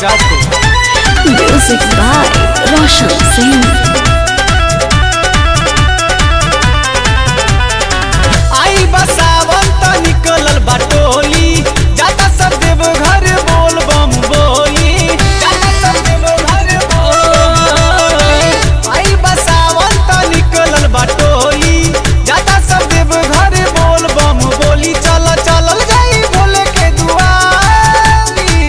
Rajput Music by Roshan Singh. आई बसावन त निकलल बाटोली जाता सब देव घर बोल बम बोली जाता सब देव घर बोली आई बसावन त निकलल बाटोली जाता सब देव घर बोल बम बोली चल चलल जाई भोले के दुआरी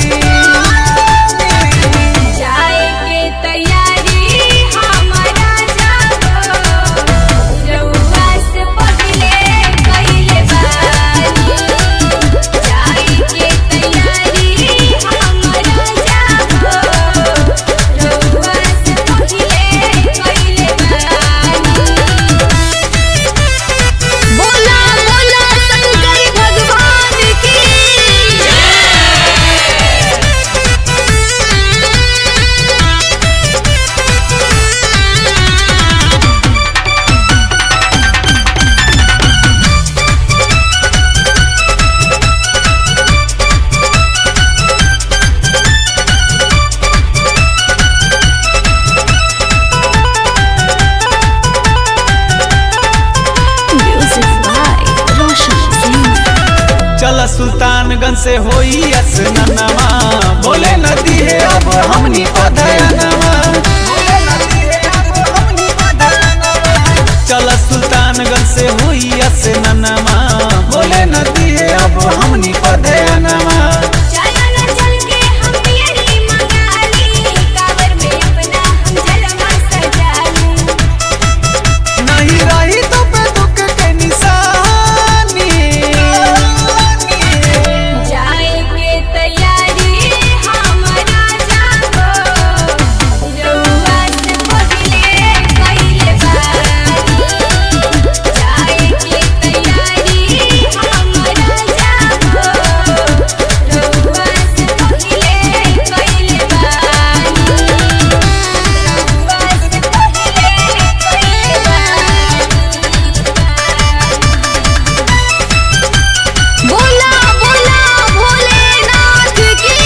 जाए के तैयारी हमारा जागो रउआ से पहिले कइले बानी जाए के तैयारी हमारा जागो रउआ से पहिले कइले बानी बोला बोला शंकर भगवान की Music by Roshan Singh. चल सुल्तानगंज से होई असननमा बोले नदी है अब हमनी पधयनमा चल सुल्तानगंज से होई असननमा बोले नदी है अब हमनी पधयनमा चला न चल के हम पियरी मंगाली कावर में अपना हम जलवा सजाली नहीं रही तो पे दुख के निशानी जाए के तैयारी हमारा जागो रउआ से पहिले कइले बानी जाए के तैयारी हमारा जागो रउआ से पहिले कइले बानी रउआ से पहिले कइले बानी बोला बोला भोलेनाथ की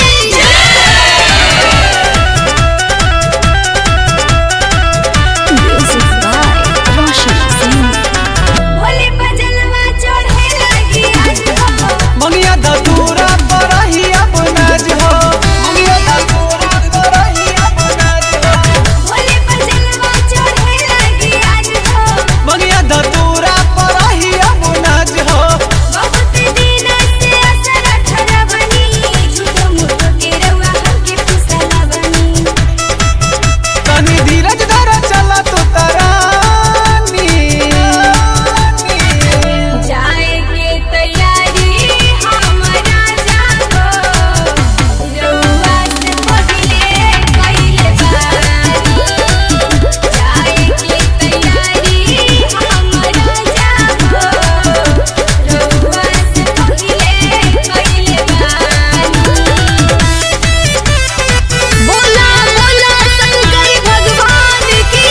Music by Roshan Singh. Bhole बजलवा चढ़े लगी आज हो मंगिया धतूरा पर ही अपनाज हो मंगिया धतूरा पर ही अपनाज हो भोले बजलवा चढ़े लगी आज हो मंगिया धतूरा पर ही अपनाज हो बहुत दिन से असर ठहरा बनी झूठो मूठो के रउआ हमके फुसला बनी तनी धीरज धर चला तो तरानी जाए के तैयारी हमारा जागो रउआ से पहिले कइले बानी जाए के तैयारी हमारा जागो रउआ से पहिले कइले बानी बोला बोला शंकर भगवान की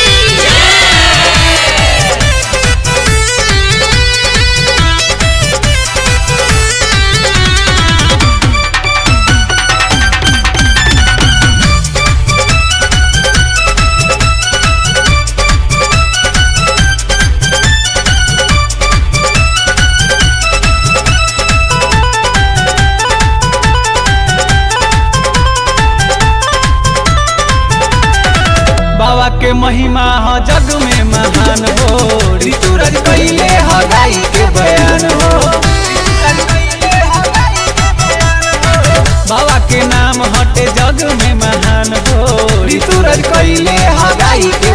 बाबा के महिमा हो जग में महान हो ऋतुराज कैले हो गाई के बयान हो बाबा के नाम हटे जग में महान हो ऋतुराज कैले हो गाई के